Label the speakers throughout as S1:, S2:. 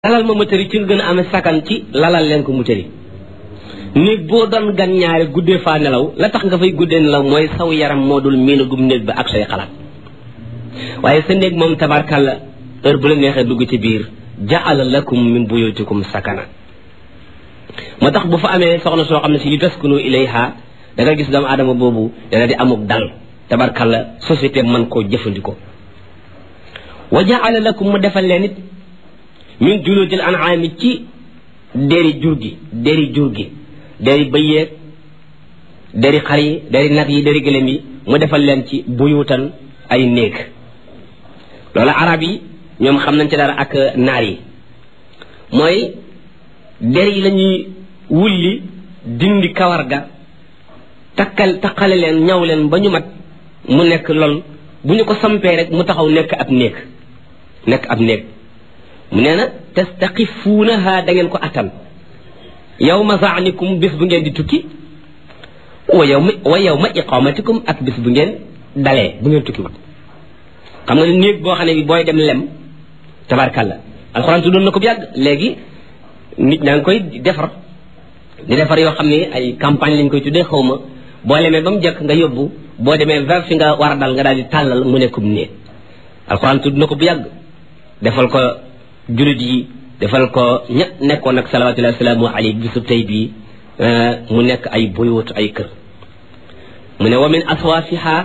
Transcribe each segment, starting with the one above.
S1: lalal ma mëtëri ci gën a amee sakan ci lalal leen ko mëtëri néeg boo doon gan ñaari guddee faa nelaw la tax nga fay guddee nelaw mooy saw yaram moo dul miina gum néeg ba ak say xalaat waaye sa néeg moom tabarkàlla heure bu la neexee dugg ci biir jaala lakum min buyutikum sakana moo tax bu fa amee soxna soo xam ne si li taskunu ilayha da nga gis doomu aadama boobu dana di amuk dal tabarkàlla société man koo jëfandikoo wa jaala lakum mu defal leen it min juludil an'aami ci deri jur gi deri jur gi deri bëy yeeg deri xar yi deri nag yi deri gëlëm yi mu defal leen ci buyutan ay néeg loolu arab yi ñoom xam nañ ci dara ak naar yi mooy der yi lañuy wulli dindi kawar ga takkal takkale leen ñaw leen ba ñu mat mu nekk lool bu ñu ko sampee rek mu taxaw nekk ab néeg nekk ab néeg mu nee na tastaqifuunaha da ngeen ko attan yawma zaanikum bis bu ngeen di tukki wa yawma wa yawma iqamatikum ak bis bu ngeen dalee bu ngeen tukki wut xam nga ne néeg boo xam ne bi booy dem lem tabarkalla alxuraan tuddoon na ko bu yàgg léegi nit ñaa ngi koy defar di defar yoo xam ne ay campagne lañ koy tuddee xaw ma boo lemee ba mu jëkk nga yóbbu boo demee vers fi nga war a dal nga daal di tàllal mu nekkum néeg alxuraan tudd na ko bu yàgg defal ko julit yi defal ko ña nekkoon ak salawatullahi wasalaamu alayhi bisub tey bii mu nekk ay buyut ay kër mu ne wa min aswaafiha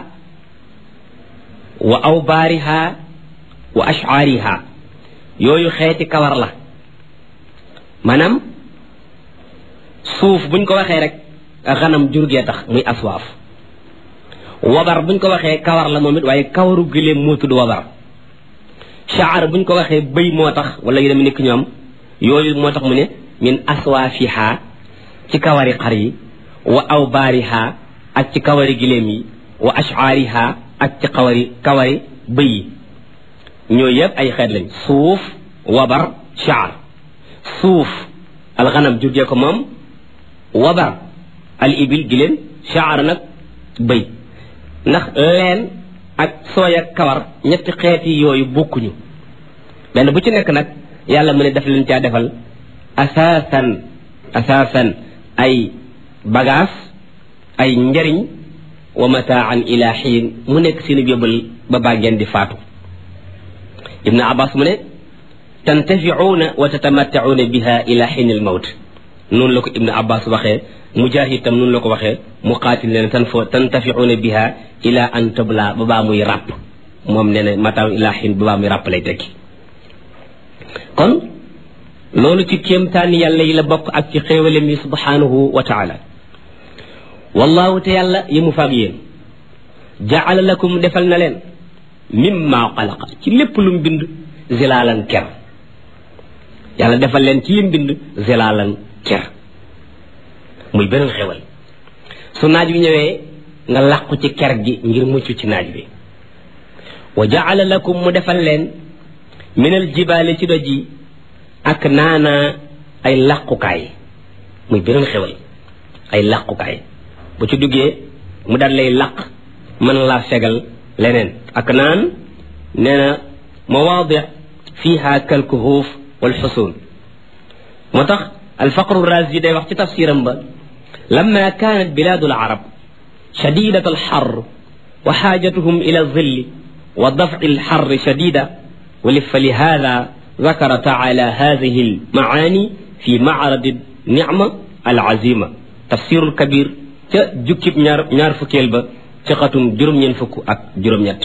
S1: wa awbaariha wa ashcaariha yooyu xeeti kawar la maanaam suuf buñ ko waxee rek xanam jurgee tax muy aswaaf wabar buñ ko waxee kawar la moom it waaye kawaru gëléem moo tudd wabar shaar buñ ko waxee bëy moo tax wala yu dem nekk ñoom yooyu moo tax mu ne min aswaafiha ci kawari xar yi wa awbaariha ak ci kawari giléem yi wa ashcaariha ak ci kawari kawari bëy yi ñooyu yëpp ay xeet lañ suuf wabar shaar suuf alxanam jurgee ko moom wabar al ibil giléem shaar nag bëy ndax leen ak sooy ak kawar ñetti xeeti yooyu bokkuñu benn bu ci nekk nag yàlla mu ne daf leen caa defal asaasan asaasan ay bagaas ay njariñ wa mataan ila xiin mu nekk seeni yóbbal ba baa ngeen di faatu ibnu abbas mu ne tantafiuuna wa tatamattacuuna biha ila xiin al mawt noonu la ko ibnu abbas waxee mujahid tam noonu la ko waxee muqaatil ne tan fo tantafiuuna biha ila an tabla ba baa muy ràpp moom nee na mataan ila xiin ba baa muy ràpp lay tekki kon loolu ci kéemtaani yàlla yi la bokk ak ci xéewalem yi subhanahu wa taala wallahu te yàlla yi mu faag yéen jaala lakum defal na leen mimma xalaqa ci lépp lu mu bind zilaalan ker yàlla defal leen ci lim bind zilaalan ker muy beneen xéwal su naaj bi ñëwee nga làqu ci ker gi ngir mucc ci naaj bi wa jaala lakum mu defal leen minal jibaale ci doj yi ak naana ay làqukaay muy beneen xewal ay làqukaay bu ci duggee mu daal lay làq mën laa fegal leneen ak naan nee na mawaadi fiha kalkuhuuf wal xusuun moo tax alfaqru razi day wax ci tafsiram ba lamma kaanat bilaadu alarab shadidat alxar wa xaajatuhum ila alzilli wa dafci alxarri shadida فلهذا ذكر تعالى هذه المعاني في معرض النعمة العزيمة تفسير الكبير جكب نار نار فكيل با تخاتم جروم ين فك اك جروم ñet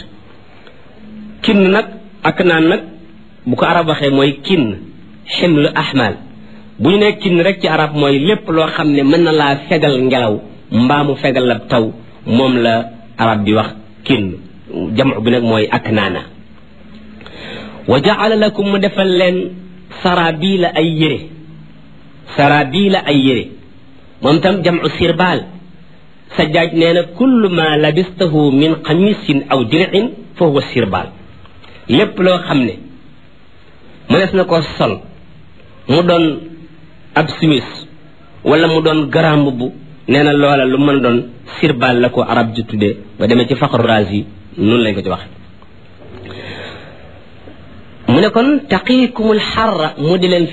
S1: kin nak ak naan nak bu ko arab waxe moy kin himlu ahmal bu ñu ne kin rek ci arab mooy lépp loo xam ne mën na laa fegal ngelaw mbaa mu fegal la taw moom la arab bi wax kin jamu bi nag mooy ak naana wa jaala lakum mu defal leen sarabila ay yére sarabila ay yére moom tam jamu sirbaal sajjaaj nee na kullu ma labistahu min xamisin aw dir'in fa huwa sirbaal lépp loo xam ne mënees na ko sol mu doon ab simis wala mu doon garam mbubb nee na loola lu mën a doon sirbaal la ko arab ji tuddee ba demee ci faqru razi noonu lañ ko ci wax mu ne kon taqiikumul xarra mu di leen